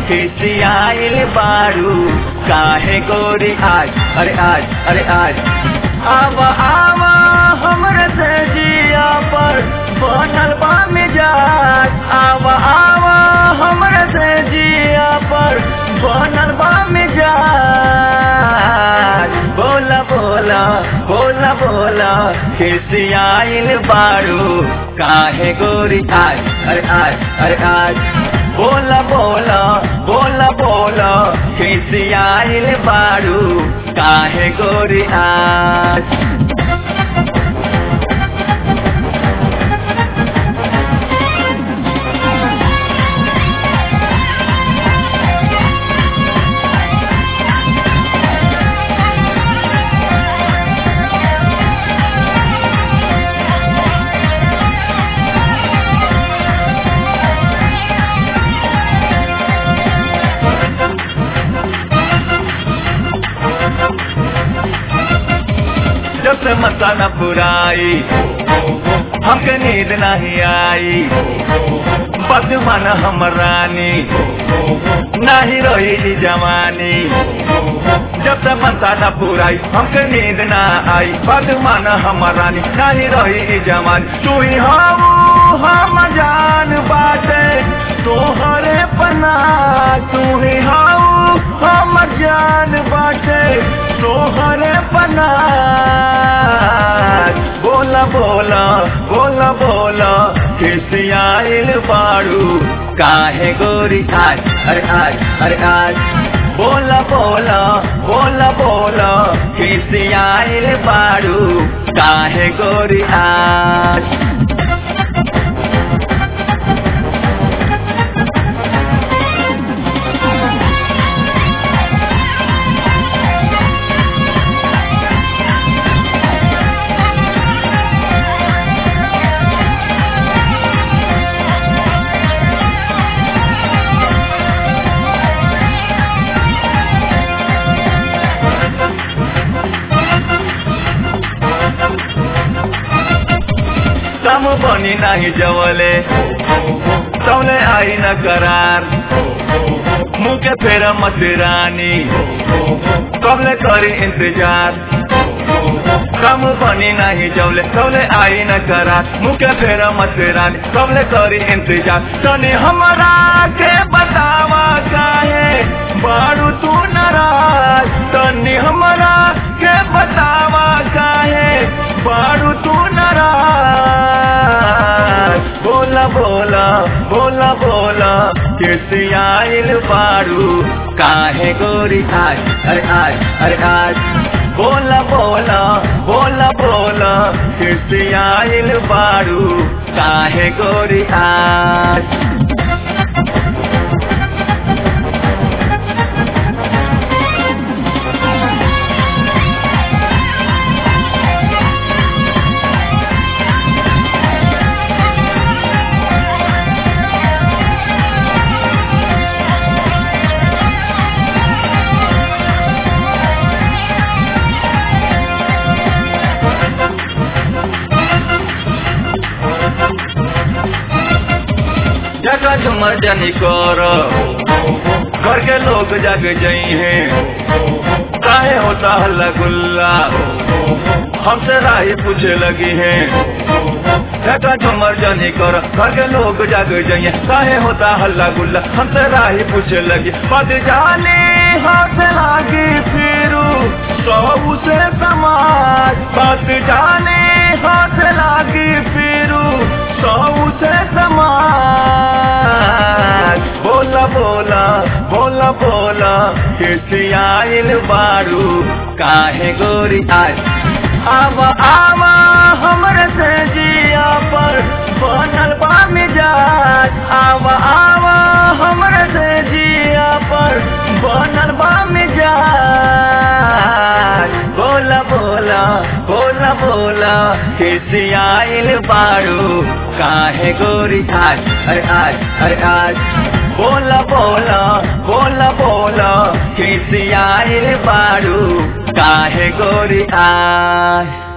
खिसियाइल बारू काहे गोरी आज अरे आज अरे आज आवा आवा हमरे से जिया पर बनल बा मिजाज आवा आवा हमरे से जिया पर बनल बा मिजाज बोला बोला बोला बोला खिसियाइल बारू काहे गोरी आज अरे आज अरे आज बोला बोला बोला बोला खिसियाइल बारू काहे गोरी आज जब से मसाला पुराई हमके नींद नहीं आई बदमन हम रानी नहीं रही जवानी जब से मसाला पुराई हमके नींद ना आई बदमन हम रानी नहीं रही जवानी तू ही हम हम जान बाटे तोहरे पना तू ही हम हम जान बाटे तोहरे पना बोला बोला बोला बोला खिसियाइल बाड़ू काहे गोरी आज अरे आज अरे आज बोला बोला बोला बोला खिसियाइल बाड़ू काहे गोरी आज सम बनी नहीं जवले तौले आई न करार मुँह के फेर मसरानी कबले करी इंतजार कम बनी नहीं जवले तौले आई न करार मुँह के फेर मसरानी कबले करी इंतजार तनी हमरा के बतावा काहे बारू तू नाराज तनी हमरा के बतावा काहे बारू तू नाराज बोला बोला बोला बोला किसियाइल बारू काहे गोरी आज अरे आज अरे आज बोला बोला बोला बोला किसियाइल बारू काहे गोरी आज जगह झुमर जनी कर घर के लोग जग जई हैं काहे होता हल्ला गुल्ला हमसे राही पूछे लगी है जगह झुमर जनी कर घर के लोग जग जई हैं काहे होता हल्ला गुल्ला हमसे राही पूछे लगी पद जाने हाथ लागी फिरू सौ से समाज पद जाने हाथ लागी फिरू सौ से समाज बोला बोला बोला बोला खिसियाइल बारू काहे गोरी आज आवा आवा हमरे से जिया पर बनल बा मिजाज आवा आवा हमरे से जिया पर बनल बा मिजाज बोला बोला बोला बोला खिसियाइल बारू काहे गोरी आज अरे आज अरे आज बोला बोला बोला बोला खिसियाइल बारू काहे गोरी आज